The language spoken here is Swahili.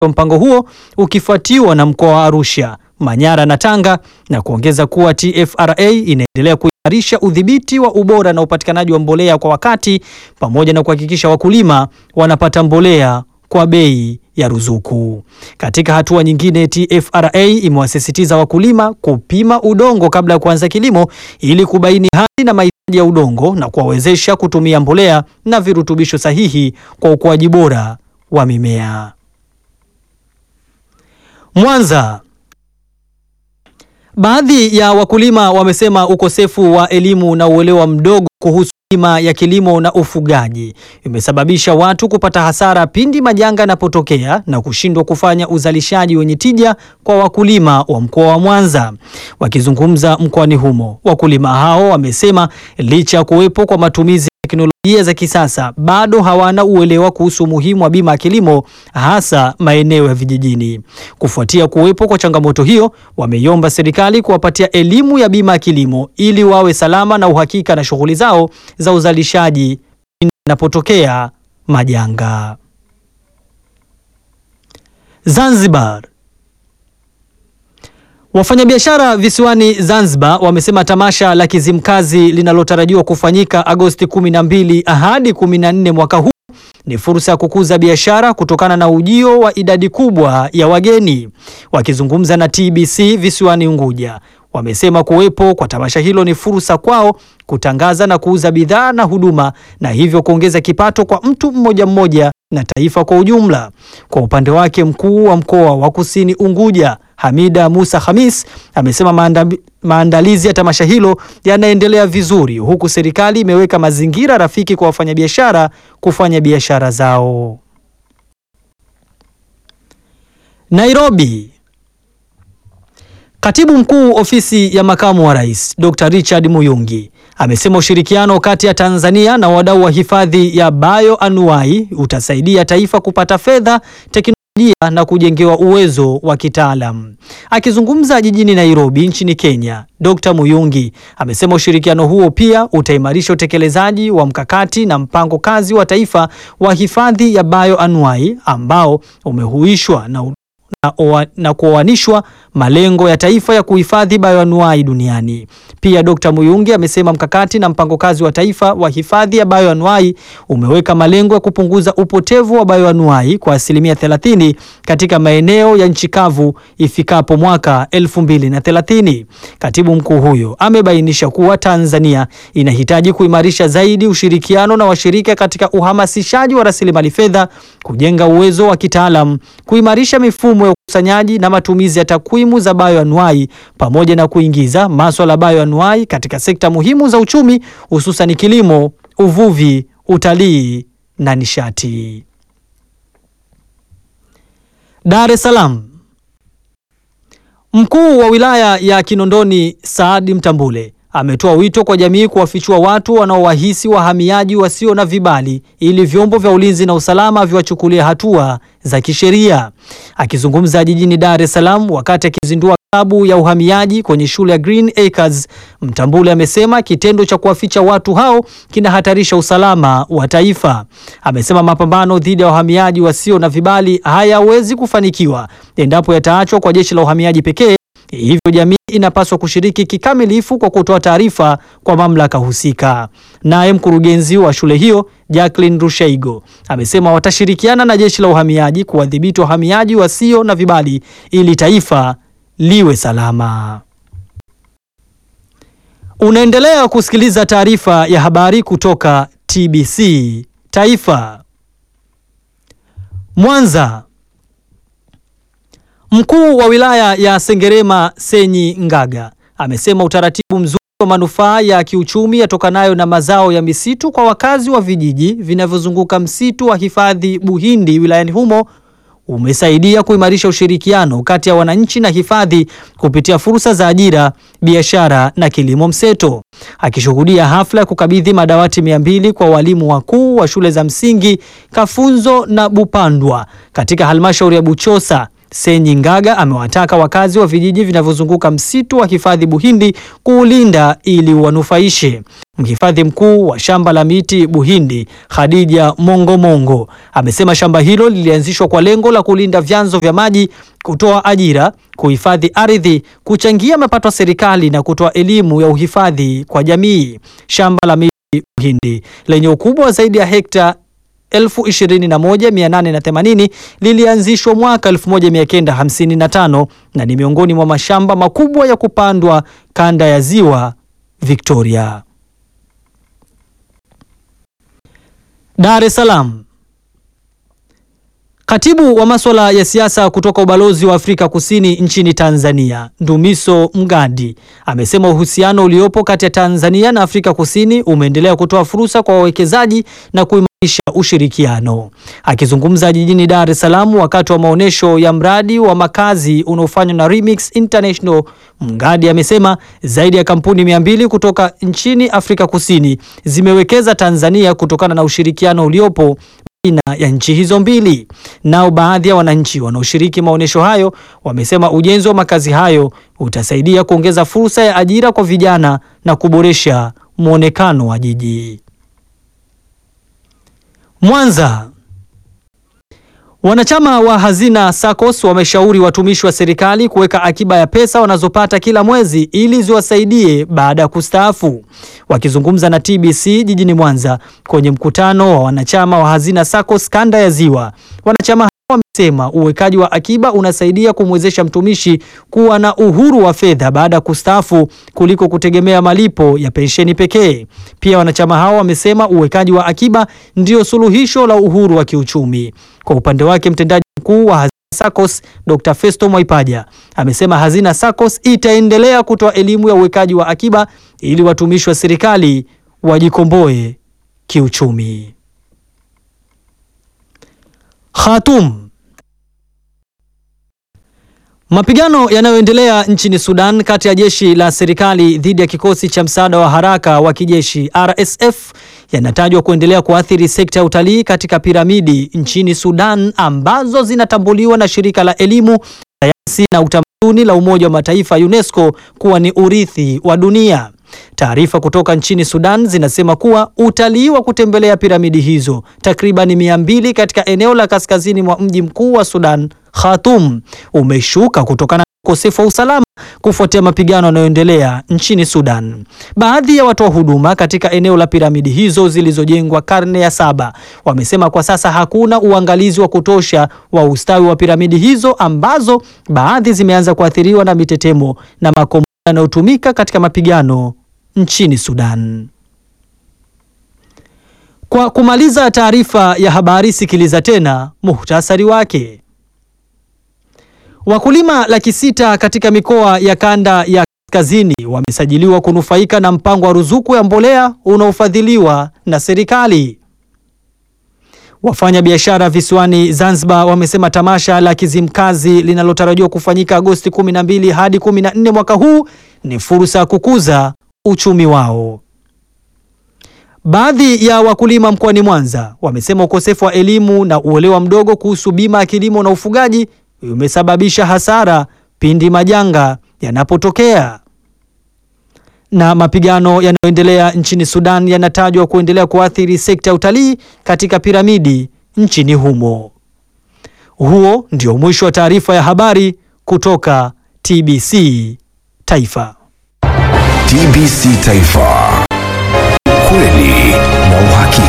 wa mpango huo ukifuatiwa na mkoa wa Arusha, Manyara na Tanga, na kuongeza kuwa TFRA inaendelea kuimarisha udhibiti wa ubora na upatikanaji wa mbolea kwa wakati pamoja na kuhakikisha wakulima wanapata mbolea kwa bei ya ruzuku. Katika hatua nyingine, TFRA imewasisitiza wakulima kupima udongo kabla ya kuanza kilimo ili kubaini hali na mahitaji ya udongo na kuwawezesha kutumia mbolea na virutubisho sahihi kwa ukuaji bora wa mimea. Mwanza. Baadhi ya wakulima wamesema ukosefu wa elimu na uelewa mdogo kuhusu bima ya kilimo na ufugaji imesababisha watu kupata hasara pindi majanga yanapotokea na kushindwa kufanya uzalishaji wenye tija kwa wakulima wa mkoa wa Mwanza. Wakizungumza mkoani humo, wakulima hao wamesema licha ya kuwepo kwa matumizi ya teknolojia za kisasa bado hawana uelewa kuhusu umuhimu wa bima ya kilimo hasa maeneo ya vijijini. Kufuatia kuwepo kwa changamoto hiyo, wameiomba serikali kuwapatia elimu ya bima ya kilimo ili wawe salama na uhakika na shughuli zao za uzalishaji inapotokea majanga. Zanzibar. Wafanyabiashara visiwani Zanzibar wamesema tamasha la Kizimkazi linalotarajiwa kufanyika Agosti 12 hadi 14 mwaka huu ni fursa ya kukuza biashara kutokana na ujio wa idadi kubwa ya wageni. Wakizungumza na TBC visiwani Unguja, wamesema kuwepo kwa tamasha hilo ni fursa kwao kutangaza na kuuza bidhaa na huduma na hivyo kuongeza kipato kwa mtu mmoja mmoja na taifa kwa ujumla. Kwa upande wake, mkuu wa mkoa wa Kusini Unguja Hamida Musa Khamis amesema maanda, maandalizi ya tamasha hilo yanaendelea vizuri huku serikali imeweka mazingira rafiki kwa wafanyabiashara kufanya biashara zao. Nairobi. Katibu Mkuu Ofisi ya Makamu wa Rais, Dr. Richard Muyungi amesema ushirikiano kati ya Tanzania na wadau wa hifadhi ya bioanuwai utasaidia taifa kupata fedha, teknolojia na kujengewa uwezo wa kitaalam. Akizungumza jijini Nairobi nchini Kenya, Dr. Muyungi amesema ushirikiano huo pia utaimarisha utekelezaji wa mkakati na mpango kazi wa taifa wa hifadhi ya bioanuwai ambao umehuishwa na na, na kuoanishwa malengo ya taifa ya kuhifadhi bioanuwai duniani. Pia Dr. Muyungi amesema mkakati na mpango kazi wa taifa wa hifadhi ya bioanuwai umeweka malengo ya kupunguza upotevu wa bioanuwai kwa asilimia 30 katika maeneo ya nchi kavu ifikapo mwaka 2030. Katibu mkuu huyo amebainisha kuwa Tanzania inahitaji kuimarisha zaidi ushirikiano na washirika katika uhamasishaji wa rasilimali fedha, kujenga uwezo wa kitaalam, kuimarisha mifumo ya ukusanyaji na matumizi ya takwimu za bioanuwai pamoja na kuingiza maswala ya bioanuwai katika sekta muhimu za uchumi hususan kilimo, uvuvi, utalii na nishati. Dar es Salaam. Mkuu wa wilaya ya Kinondoni Saadi Mtambule ametoa wito kwa jamii kuwafichua watu wanaowahisi wahamiaji wasio na vibali ili vyombo vya ulinzi na usalama viwachukulie hatua za kisheria. Akizungumza jijini Dar es Salaam wakati akizindua klabu ya uhamiaji kwenye shule ya Green Acres, Mtambule amesema kitendo cha kuwaficha watu hao kinahatarisha usalama wa taifa. Amesema mapambano dhidi ya wahamiaji wasio na vibali hayawezi kufanikiwa endapo yataachwa kwa jeshi la uhamiaji pekee. Hivyo jamii inapaswa kushiriki kikamilifu kwa kutoa taarifa kwa mamlaka husika. Naye mkurugenzi wa shule hiyo Jacqueline Rushaigo amesema watashirikiana na jeshi la uhamiaji kuwadhibiti wahamiaji wasio na vibali ili taifa liwe salama. Unaendelea kusikiliza taarifa ya habari kutoka TBC Taifa. Mwanza. Mkuu wa wilaya ya Sengerema Senyi Ngaga amesema utaratibu mzuri wa manufaa ya kiuchumi yatokanayo na mazao ya misitu kwa wakazi wa vijiji vinavyozunguka msitu wa hifadhi Buhindi wilayani humo umesaidia kuimarisha ushirikiano kati ya wananchi na hifadhi kupitia fursa za ajira, biashara na kilimo mseto. Akishuhudia hafla ya kukabidhi madawati mia mbili kwa walimu wakuu wa shule za msingi Kafunzo na Bupandwa katika halmashauri ya Buchosa Senyi Ngaga amewataka wakazi wa vijiji vinavyozunguka msitu wa hifadhi Buhindi kuulinda ili uwanufaishe. Mhifadhi mkuu wa shamba la miti Buhindi, Khadija Mongomongo, amesema shamba hilo lilianzishwa kwa lengo la kulinda vyanzo vya maji, kutoa ajira, kuhifadhi ardhi, kuchangia mapato ya serikali na kutoa elimu ya uhifadhi kwa jamii. Shamba la miti Buhindi lenye ukubwa wa zaidi ya hekta 21880 lilianzishwa mwaka 1955 na ni miongoni mwa mashamba makubwa ya kupandwa kanda ya Ziwa Victoria. Dar es Salaam. Katibu wa masuala ya siasa kutoka ubalozi wa Afrika Kusini nchini Tanzania, Ndumiso Mgandi, amesema uhusiano uliopo kati ya Tanzania na Afrika Kusini umeendelea kutoa fursa kwa wawekezaji na kuimarisha ushirikiano. Akizungumza jijini Dar es Salaam wakati wa maonyesho ya mradi wa makazi unaofanywa na Remix International, Mgandi amesema zaidi ya kampuni mia mbili kutoka nchini Afrika Kusini zimewekeza Tanzania kutokana na ushirikiano uliopo baina ya nchi hizo mbili. Nao baadhi ya wananchi wanaoshiriki maonyesho hayo wamesema ujenzi wa makazi hayo utasaidia kuongeza fursa ya ajira kwa vijana na kuboresha mwonekano wa jiji. Mwanza. Wanachama wa Hazina SACCOS wameshauri watumishi wa serikali kuweka akiba ya pesa wanazopata kila mwezi ili ziwasaidie baada ya kustaafu. Wakizungumza na TBC jijini Mwanza kwenye mkutano wa wanachama wa Hazina SACCOS kanda ya Ziwa, wanachama hao wamesema uwekaji wa akiba unasaidia kumwezesha mtumishi kuwa na uhuru wa fedha baada ya kustaafu kuliko kutegemea malipo ya pensheni pekee. Pia wanachama hao wamesema uwekaji wa akiba ndio suluhisho la uhuru wa kiuchumi. Kwa upande wake mtendaji mkuu wa Hazina SACCOS Dr. Festo Mwaipaja amesema Hazina SACCOS itaendelea kutoa elimu ya uwekaji wa akiba ili watumishi wa serikali wajikomboe kiuchumi. Khartoum. Mapigano yanayoendelea nchini Sudan kati ya jeshi la serikali dhidi ya kikosi cha msaada wa haraka wa kijeshi RSF yanatajwa kuendelea kuathiri sekta ya utalii katika piramidi nchini Sudan ambazo zinatambuliwa na shirika la elimu, sayansi na utamaduni la Umoja wa Mataifa UNESCO kuwa ni urithi wa dunia. Taarifa kutoka nchini Sudan zinasema kuwa utalii wa kutembelea piramidi hizo takriban mia mbili katika eneo la kaskazini mwa mji mkuu wa Sudan, Khartoum, umeshuka kutokana na ukosefu wa usalama kufuatia mapigano yanayoendelea nchini Sudan. Baadhi ya watoa huduma katika eneo la piramidi hizo zilizojengwa karne ya saba wamesema kwa sasa hakuna uangalizi wa kutosha wa ustawi wa piramidi hizo ambazo baadhi zimeanza kuathiriwa na mitetemo na makombora yanayotumika katika mapigano nchini Sudan. Kwa kumaliza taarifa ya habari, sikiliza tena muhtasari wake. Wakulima laki sita katika mikoa ya kanda ya kaskazini wamesajiliwa kunufaika na mpango wa ruzuku ya mbolea unaofadhiliwa na serikali. Wafanya biashara visiwani Zanzibar wamesema tamasha la Kizimkazi linalotarajiwa kufanyika Agosti 12 hadi 14 mwaka huu ni fursa ya kukuza uchumi wao. Baadhi ya wakulima mkoani Mwanza wamesema ukosefu wa elimu na uelewa mdogo kuhusu bima ya kilimo na ufugaji umesababisha hasara pindi majanga yanapotokea. Na mapigano yanayoendelea nchini Sudan yanatajwa kuendelea kuathiri sekta ya utalii katika piramidi nchini humo. Huo ndio mwisho wa taarifa ya habari kutoka TBC Taifa. TBC Taifa, ukweli na uhakika.